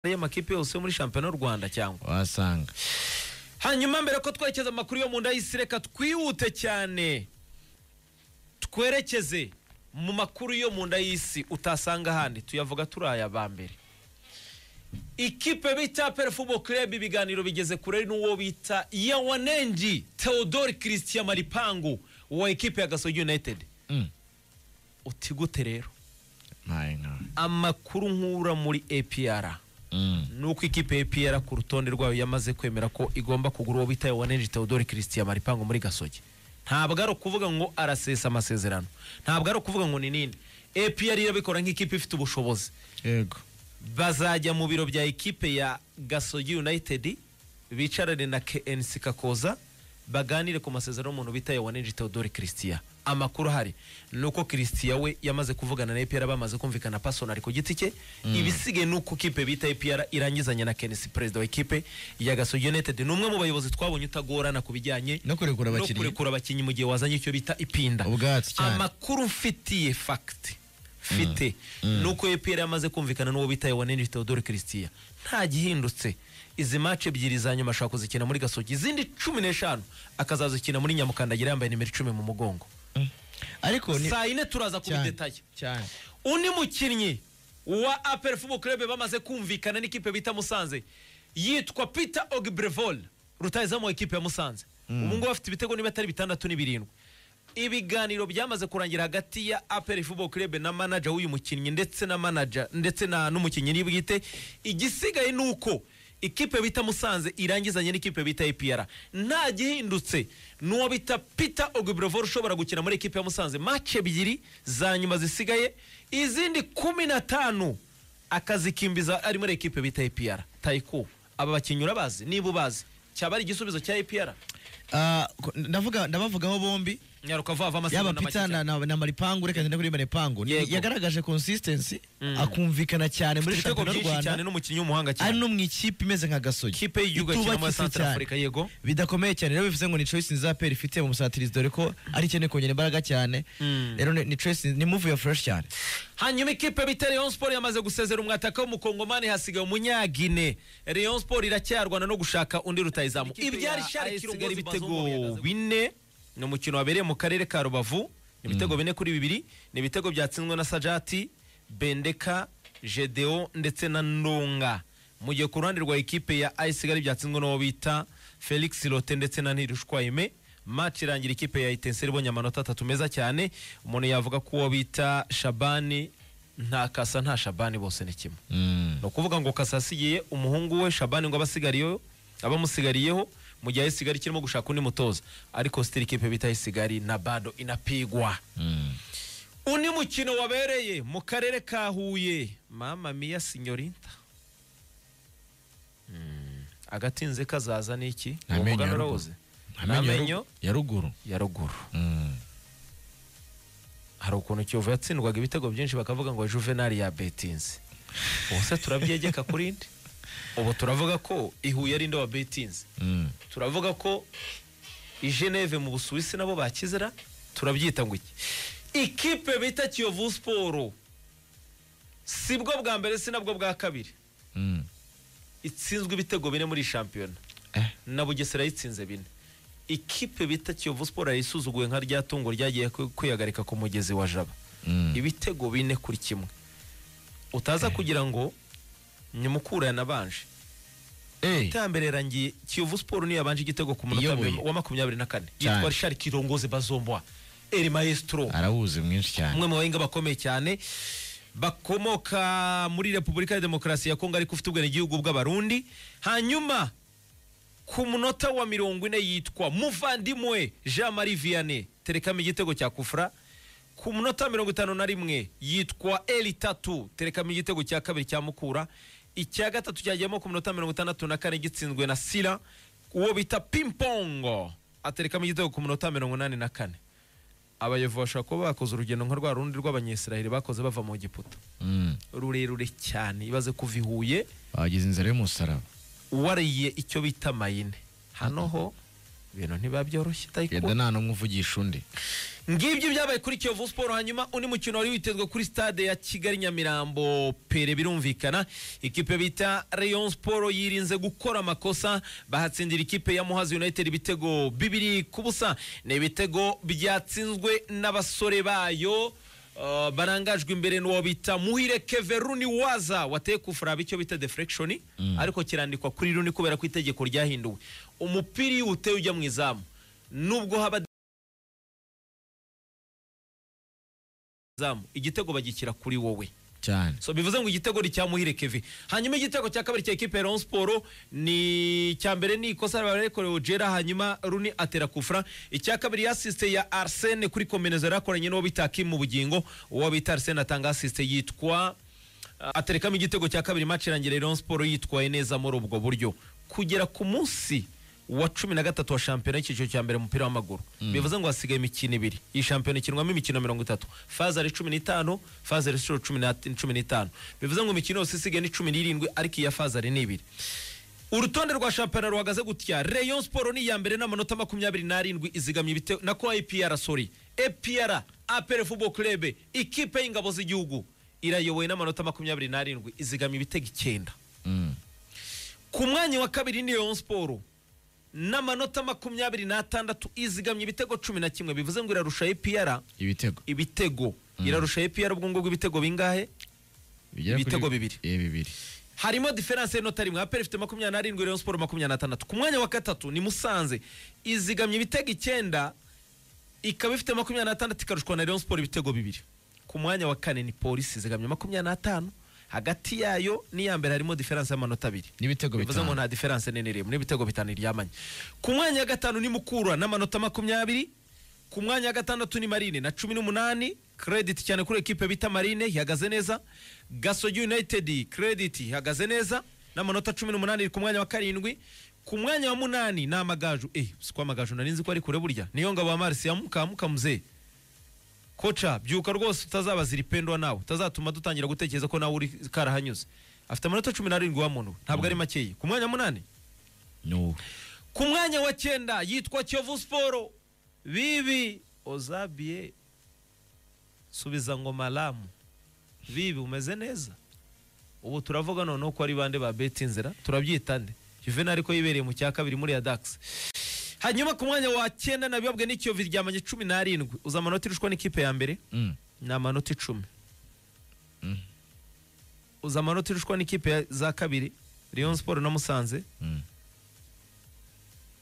ariya makipe yose yo muri shampiyona y'u rwanda cyangwa wasanga hanyuma mbere ko twerekeza amakuru yo mu nda y'isi reka twihute cyane twerekeze mu makuru yo mu nda y'isi utasanga ahandi tuyavuga turi aya ba mbere ikipe bita perefubo club ibiganiro bigeze kure n'uwo bita yawanengi theodore christian maripangu wa ikipe ya gasogi united Mm. uti gute rero Ntaye nkawe. amakuru nkura muri apr Mm. nuko ikipe ya APR ku rutonde rwayo yamaze kwemera ko igomba kugura uwo bitaye wanenje Theodore Christian Maripango muri Gasogi ntabwo ari ukuvuga ngo arasesa amasezerano ntabwo ari ukuvuga ngo ni ninde APR irabikora nk'ikipe ifite ubushobozi yego bazajya mu biro bya ekipe ya Gasogi United bicarane na KNC Kakoza baganire ku masezerano y'umuntu bitaye wanenje Theodore Christian amakuru ahari ni uko Christian we yamaze kuvugana na APR bamaze kumvikana personal ku giti cye ibisigaye ni uko kipe bita APR irangizanya na KNC perezida wa ekipe ya Gasogi United ni umwe mu bayobozi twabonye utagorana ku bijyanye no kurekura no abakinnyi kurekura abakinnyi mu gihe wazanye icyo bita ipinda Ubwatsi cyane. amakuru mfitiye fagiti mfite nuko epr yamaze kumvikana n'uwo bitaye wanenje theodore christian nta gihindutse izi mace ebyiri za nyuma ashaka kuzikina muri gasogi izindi cumi n'eshanu akazazikina muri nyamukandagira yambaye nimero icumi mu mugongo ariko ni saa yine turaza kubi cyane, detaye cyane undi mukinnyi wa apel fubo club bamaze kumvikana n'ikipe bita musanze yitwa peter ogbrevol rutayizamu wa ekipe ya musanze ubu ngubu afite ibitego niba atari bitandatu ni birindwi ibiganiro byamaze kurangira hagati ya apel fubo club na manager w'uyu mukinnyi ndetse na manager ndetse na n'umukinnyi n'ibwite igisigaye ni uko ikipe bita musanze irangizanye n'ikipe bita APR nta gihindutse n'uwo bita peter ogbrevor ushobora gukina muri ikipe ya musanze mace ebyiri za nyuma zisigaye izindi kumi na tanu akazikimbiza ari muri ikipe bita APR tayiku aba bakinnyi urabazi niba ubazi cyaba ari igisubizo cya APR Ah, ko- ndavuga ndabavugaho bombi nyaruka vuba vuba yaba amasezerano pita make na, na, na maripangu reka ngende kuri maripangu Ni- Yego. yagaragaje consistency Mm. akumvikana cyane muri ibitego shampiyona y'u byinshi cyane rwanda n'umukinnyi w'umuhanga ari cyane no mu ikipe imeze nka gasogi ikipe y'igihugu ya Kenya muri Itubakitse Central Africa yego bidakomeye cyane rero bivuze ngo ni choice nziza peri ifite mu musatirizi dore ko ari ikene kongera imbaraga cyane Mm. rero ni ni choice ni move ya fresh cyane hanyuma ikipe bita Rayon Sport yamaze gusezera umwataka w'umukongomani hasigaye umunyagine Rayon Sport iracyarwana no gushaka undi rutayizamu Ikipe ya ibyari AS sharikira Kigali ibitego Bazungu yamaze- bine ni umukino wabereye mu karere ka Rubavu ni ibitego bine kuri bibiri ni ibitego byatsinzwe na Sajati Bendeka Jedeo ndetse na Ndonga mu gihe ku ruhande rwa ekipe ya AS Kigali byatsinzwe n'uwo bita Felix Lote ndetse na Ntirushwayime match irangira ikipe ya Etincelles ibonye amanota atatu meza cyane umuntu yavuga ko uwo bita Shabani nta kasa nta Shabani bose ni kimwe ni ukuvuga ngo kasa asigiye umuhungu we Shabani ngo abasigariyeho abamusigariyeho mu gihe Ayisigali kirimo gushaka undi mutoza ariko sitiri ikipe bita Ayisigali na bado inapigwa undi mukino wabereye mu karere ka Huye mama mia sinyorinta Mm, agatinze kazaza ni iki uwo mugani Amenyo ya ruguru. urawuzi amenyo ya ruguru ya ruguru Mm. hari ukuntu kiyovu yatsindwaga ibitego byinshi bakavuga ngo juvenali yabetinze ubu se turabyegeka kuri nde ubu turavuga ko ihuye ari nde wabetinze Mm. turavuga ko i geneve mu busuwisi nabo bakizera turabyita ngo iki ikipe bita kiyovu siporo si bwo bwa mbere si nabwo bwa kabiri Mm. itsinzwe ibitego bine muri shampiyona Eh. na bugesera yitsinze bine ikipe bita kiyovu siporo yayisuzuguye nka rya tungo ryagiye kwi- kwihagarika ku mugezi wa jaba Mm. ibitego bine kuri kimwe utaza kugira ngo nyamukura yanabanje Eh. itambere yarangiye kiyovu siporo niyo yabanje igitego ku munota Iyoboye. wa makumyabiri na kane Cyane. yitwa rishari kirongozi bazomboa eri maestro arahuze mwinshi cyane umwe mu bahinga bakomeye cyane bakomoka muri repubulika ya demokarasi ya kongo ariko ufite ubwenegihugu bw'abarundi hanyuma ku munota wa mirongo ine yitwa muvandimwe jean marie vianney terekamo igitego cya kufra ku munota wa mirongo itanu na rimwe yitwa eli tatu terekamo igitego cya kabiri cya mukura icya gatatu cyagiyemo ku munota wa mirongo itandatu na kane gitsinzwe na sira uwo bita pimpongo aterekamo igitego ku munota wa mirongo inani na kane abayovu bashobora kuba bakoze urugendo nka rwa rundi rw'abanyesiraheli bakoze bava mu giputa Mm. rurerure cyane ibaze kuva i huye bagize inzara y'umusaraba wariye icyo bita mayine hano ho ibintu ntibabyoroshye yenda tayikunda nta n'umwe uvugisha undi ngibyo byabaye kuri kiyovu siporo hanyuma undi mukino wari witezwe kuri stade ya kigali nyamirambo pere birumvikana ikipe bita rayon siporo yirinze gukora amakosa bahatsindira ikipe ya muhazi united ibitego bibiri ku busa ni ibitego byatsinzwe n'abasore bayo uh, barangajwe imbere n'uwo bita muhire keveruni waza wateye kufuraba icyo bita deflection ariko kirandikwa kuri runi kubera ko itegeko ryahinduwe umupira iyo uwuteye ujya mu izamu nubwo haba izamu igitego bagikira kuri wowe cyane so bivuze ngo igitego ni cyamuhire keve hanyuma igitego cya kabiri cya ekipe ya Rayon Sport ni icya mbere ni ikosa barekorewe Ojera hanyuma Runi atera kufra icya kabiri ya assiste ya Arsene kuri kombineza yarakoranye n'uwo bita Kim mu bugingo uwo bita Arsene atanga assiste yitwa aterekamo igitego cya kabiri match irangira Rayon Sport yitwaye neza muri ubwo buryo kugera ku munsi wa cumi na gatatu wa shampiyona y'icyiciro cya mbere mu mupira w'amaguru bivuze ngo hasigaye imikino ibiri iyi shampiyona ikinwamo imikino mirongo itatu faza ari cumi n'itanu faza ari inshuro cumi na- cumi n'itanu bivuze ngo imikino yose isigaye ni cumi n'irindwi ariko iya faza ari ni ibiri urutonde rwa shampiyona ruhagaze gutya rayon siporo ni iya mbere n'amanota makumyabiri n'arindwi izigamye ibitego na ko ipr sori epr apr football club ikipe y'ingabo z'igihugu irayobowe n'amanota makumyabiri n'arindwi izigamye ibitego icyenda Mm. ku mwanya wa kabiri ni rayon siporo n'amanota makumyabiri n'atandatu izigamye ibitego cumi na kimwe bivuze ngo irarusha epr ibitego ibitego irarusha epr ubwo ngubwo ibitego bingahe Bigera kuri- Ibitego bibiri. Eh, bibiri harimo diferanse y'inota rimwe aperi ifite makumyabiri n'arindwi rayon siporo makumyabiri n'atandatu ku mwanya wa gatatu ni musanze izigamye ibitego icyenda ikaba ifite makumyabiri n'atandatu ikarushwa na rayon siporo ibitego bibiri ku mwanya wa kane ni polisi izigamye makumyabiri n'atanu hagati yayo n'iya mbere harimo diferanse y'amanota abiri n'ibitego bivuze ngo bitanu. nta diferanse nini irimo n'ibitego bitanu iryamanye ku mwanya wa gatanu ni mukura n'amanota makumyabiri ku mwanya wa gatandatu ni marine na cumi n'umunani credit cyane kuri ekipe bita marine ihagaze neza gasogi united credit ihagaze neza n'amanota cumi n'umunani iri ku mwanya wa karindwi ku mwanya wa munani ni amagaju eh si ko amagaju nari nzi ko ari kure burya niyo ngabo ya marisi ya mukamuka muzee koca byuka rwose utazabaza iripendwa nawe utazatuma dutangira gutekereza ko nawe uri karahanyuze afite amanota cumi n'arindwi wa muntu we. ntabwo ari makeya ku mwanya wa munani No. ku mwanya wa cyenda yitwa kiyovu siporo bibi ozabiye subiza ngo malamu bibi umeze neza ubu turavuga noneho ko ari bande ba beti inzira turabyita nde juvenal ko yibereye mu cya kabiri muri ya dax hanyuma ku mwanya wa cyenda nabibabwe n'ikiyovu ryamanye cumi n'arindwi uza amanota irushwa n'ikipe ya mbere Mm. ni amanota icumi Mm. uza amanota irushwa n'ikipe ya- za kabiri Rayon Sport na Musanze Mm.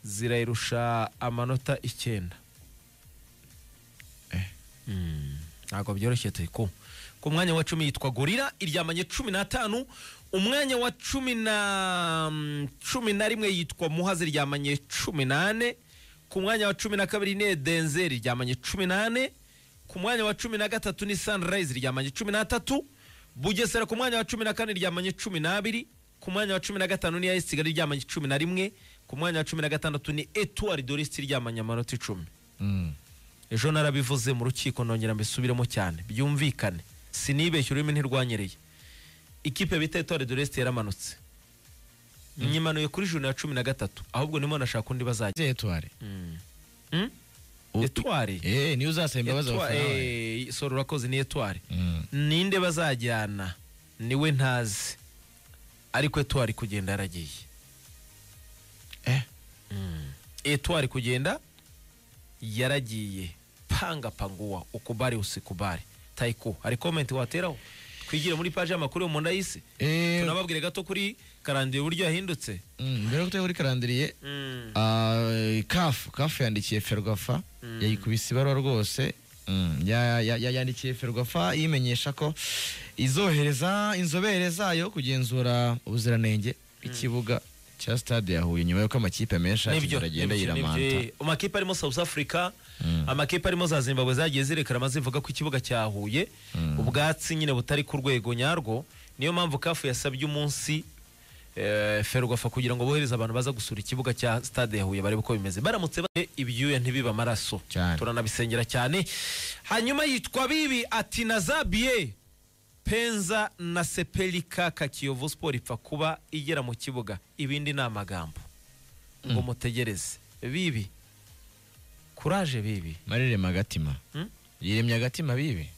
zirayirusha amanota icyenda Mm, ntabwo byoroshye tuyiko ku mwanya wa cumi yitwa gorira iryamanye cumi n'atanu umwanya wa cumi na mm, cumi na rimwe yitwa muhazi iryamanye cumi n'ane ku mwanya wa cumi na kabiri ni edenzeri iryamanye cumi n'ane ku mwanya wa cumi na gatatu ni sunrise iryamanye cumi n'atatu bugesera ku mwanya wa cumi na kane iryamanye cumi n'abiri ku mwanya wa cumi na gatanu ni ayisi kigali iryamanye cumi na rimwe ku mwanya wa cumi na gatandatu ni etuwari dorisiti iryamanye amanota icumi Mm. ejo narabivuze mu rukiko nongera mbisubiremo cyane byumvikane sinibeshye ururimi ntirwanyereye ikipe bita etore de reste yaramanutse nyimanuye kuri juni ya cumi na gatatu ahubwo nimo nashaka undi bazajya Izihe etware? Hmm? U- etware Eh, niyo uzasaba imbabazi Etwa- abafana bawe. eh, sora urakoze ni etware Mm. ninde bazajyana niwe ntazi ariko etwari kugenda yaragiye Eh. etwari kugenda yaragiye panga panguwa ukubari usikubari tayiko hari komenti wateraho twigire muri paji y'amakuru yo mu nda y'isi Eh, tunababwire gato kuri karandiyo uburyo yahindutse mm, mbere yo kutega kuri karandiriye Mm. Ah, kafu kafu yandikiye ferwafa yayikubise ibarwa rwose Mm, ya- ya- ya- yandikiye ferwafa imenyesha ko izohereza inzobere zayo kugenzura ubuziranenge bw'ikibuga cya stade ya huye nyuma y'uko amakipe menshi Nibyo, akigera agenda nibyo, yiramanta nibyo. amakipe arimo south africa amakipe arimo za zimbabwe zagiye zirekarama zivuga ko ikibuga cya huye ubwatsi nyine butari ku rwego nyarwo niyo mpamvu kafu yasabye umunsi eh, ferwafa kugira ngo bohereze abantu baza gusura ikibuga cya stade ya huye barebe uko bimeze baramutse ba ibyuya ntibiba amaraso Cyane. turanabisengera cyane hanyuma yitwa bibi ati na zabiye penza na sepelika kakiyovu siporo ipfa kuba igera mu kibuga ibindi ni amagambo ngo mutegereze bibi kuraje bibi marirema agatima Mm? yiremye agatima bibi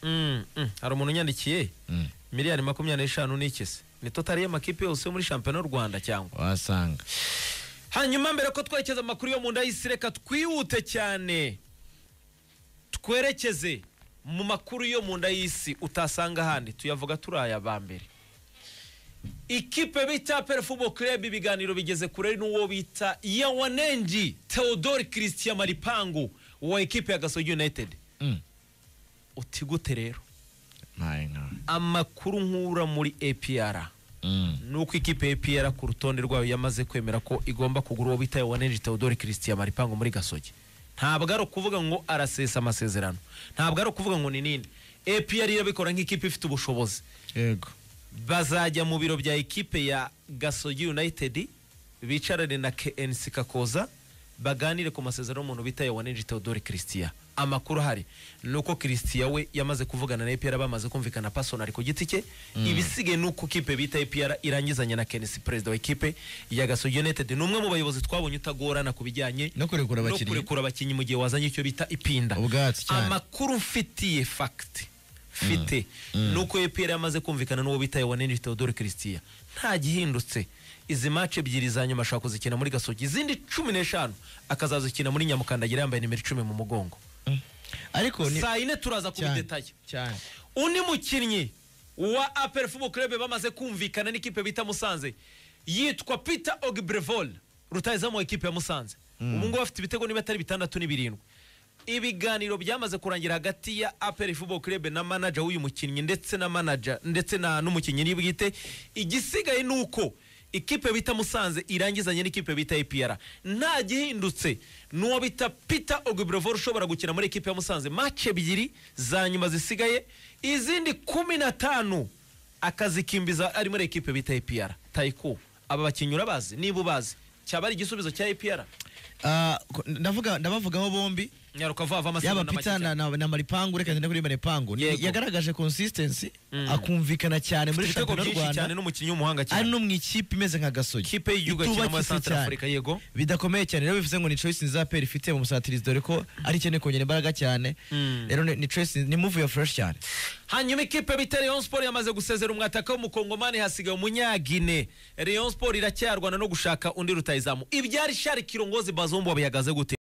Mm, mm. hari umuntu unyandikiye Mm. miliyoni makumyabiri n'eshanu n'ikisi ni totari y'amakipe yose yo muri shampiyona y'u rwanda cyangwa wasanga hanyuma mbere ko twerekeza amakuru yo mu nda y'isi reka twihute cyane twerekeze mu makuru yo mu nda y'isi utasanga ahandi tuyavuga turi aya ba mbere ikipe bita perefubo club ibiganiro bigeze kure n'uwo bita yawanengi theodore christian maripangu wa ikipe ya gasogi united Mm. uti gute rero Mpaye nkawe. amakuru nkura muri apr Mm. ni uko ikipe ya EPR ku rutonde rwayo yamaze kwemera ko igomba kugura uwo bitaye waneje Theodore Christian Maripango muri Gasogi ntabwo ari ukuvuga ngo arasesa amasezerano ntabwo ari ukuvuga ngo ni nini EPR irabikora nk'ikipe ifite ubushobozi yego bazajya mu biro bya ekipe ya gasogi united bicarane na knc kakoza baganire ku masezerano y'umuntu bita yawaneje theodore christian amakuru ahari ni uko christian we yamaze kuvugana na epr bamaze kumvikana pasonari ku giti cye ibisigaye ni uko kipe bita epr irangizanya na knc perezida wa ekipe ya gasogi united ni umwe mu bayobozi twabonye utagorana ku bijyanye no kurekura no abakinnyi kurekura abakinnyi mu gihe wazanye icyo bita ipinda Ubwatsi cyane. amakuru mfitiye fagiti mfite ni uko epr yamaze kumvikana n'uwo bitaye wanenje theodore christian nta gihindutse izi mace ebyiri za nyuma ashobora kuzikina muri gasogi izindi cumi n'eshanu akazazikina muri nyamukandagira yambaye nimero icumi mu mugongo Mm. ariko ni saa yine turaza kubidetaye cyane undi mukinnyi wa apel fubo club bamaze kumvikana n'ikipe bita musanze yitwa peter ogbrevol rutayizamu ikipe ya musanze ubu ngubu afite ibitego niba atari bitandatu ni birindwi ibiganiro byamaze kurangira hagati ya apel fubo club na manager w'uyu mukinnyi ndetse na manager ndetse na n'umukinnyi nibwite igisigaye ni uko ikipe bita musanze irangizanye n'ikipe bita epr nta gihindutse n'uwo bita peter ogbrevor ushobora gukina muri ikipe ya musanze mace ebyiri za nyuma zisigaye izindi kumi na tanu akazikimbiza ari muri ekipe bita epr tayiku aba bakinnyi urabazi niba ubazi cyaba ari igisubizo cya epr Ah, ko- ndavuga ndabavugamo bombi nyaruka vuba vuba amasegonda yaba make pita cyane. na, na, na maripangu reka ngende kuri maripangu Ni- Yego. yagaragaje consistency Mm. akumvikana cyane muri ibitego shampiyona y'u byinshi rwanda cyane n'umukinnyi w'umuhanga ari cyane no mu ikipe imeze nka gasogi ikipe y'igihugu yakina muri itubakitse santara cyane. afurika yego bidakomeye cyane rero bivuze ngo ni choice nziza peri ifite mu musatirizi dore ko ari ikeneye kongera imbaraga cyane Mm. rero ni- ni choice ni move ya fresh cyane hanyuma ikipe bita Rayon Sport yamaze gusezera umwataka w'umukongomani hasigaye umunyagine Rayon Sport iracyarwana no gushaka undi rutayizamu ibyari Shari Kirongozi Bazumbu bihagaze gute